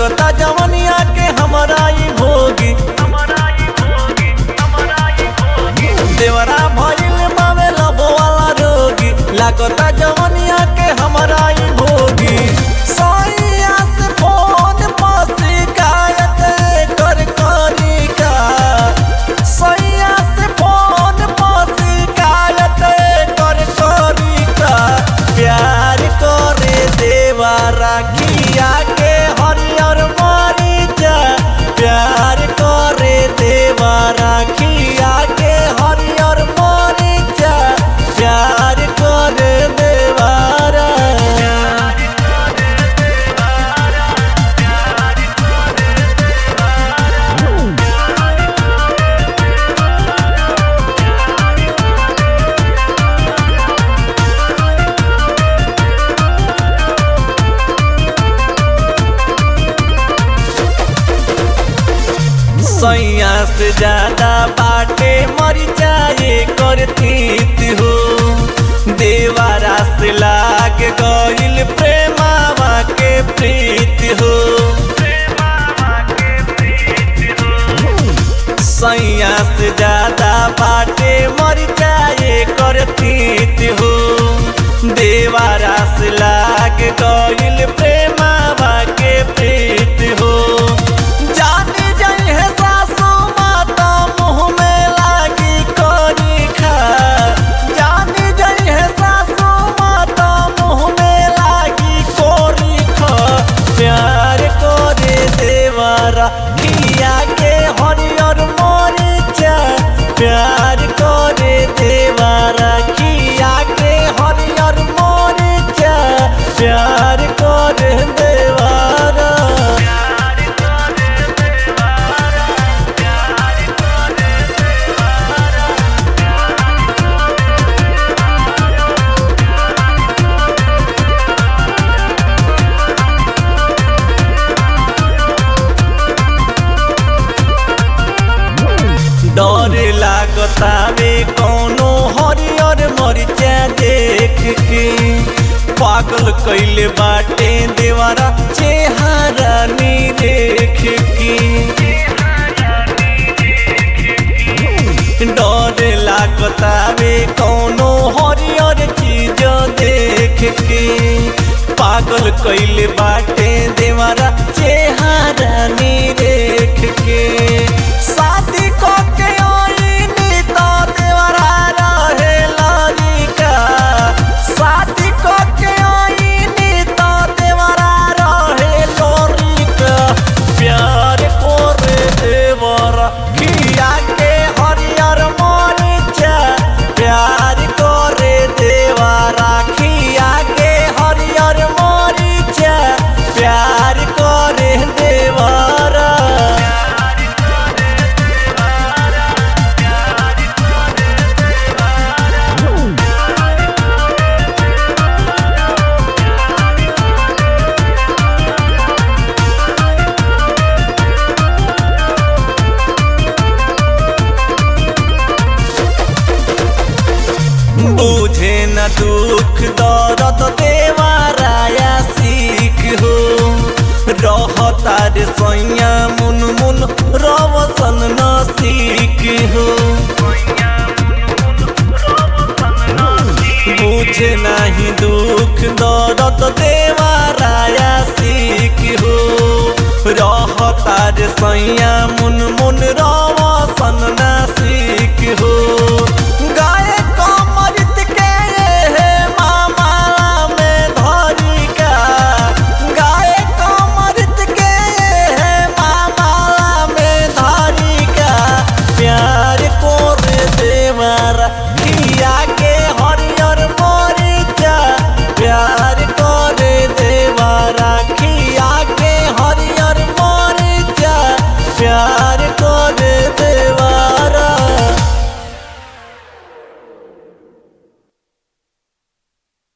लागता जवनिया के हमरा ई भोगी देवरा भइल बावे लबो वाला रोगी लागता जवनिया के हमरा ई भोगी सैया से फोन पर शिकायत कर करी का सैया से फोन पर शिकायत कर करी का प्यार करे देवा राखिया के हरियर मरीचा प्यार करे देवा राखिया के हरियर मरीचा प्यार करे देवारा सैया से ज्यादा बाटे मर जाए करतीत हो देवारा से लाग गइल प्रेमावा के प्रीत हो सैया से ज्यादा बाटे मर जाए करतीत हो देवारा से लाग गइल प्रेमावा के प्रीत हो जाने जाई है सासू माता मुँह में लागी करी खा जाने जाई है सासू माता मुँह में लागी कोरी खा प्यार करे देवारा किया के हरियर मरीचा प्यार करे देवारा किया के हरियर मरीचा प्यार करे देवारा डर लागतावे कौनो हरियर मरिचा देख के पागल कैले बाटे देवारा चेहरा नी देख के डर लागतावे कौनो हरियर चीज देख के पागल कैले बाटे देवारा चेहरा नी देख के शादी को के आईनी तो देवरा रहे लड़का शादी को के आईनी तो देवरा रहे लड़का प्यार करे देवरा खिया के हरियर मरीचा प्यार करे देवरा खिया के हरियर मरीचा प्यार करे देवरा बुझे न दुख दर्द देवाराया सीख हो रहता रे सैया मुन मुन रवसन न सीख हो बुझे नहीं दुख दर्द देवाराया सीख हो रहता रे सैया मुन मुन रवसन न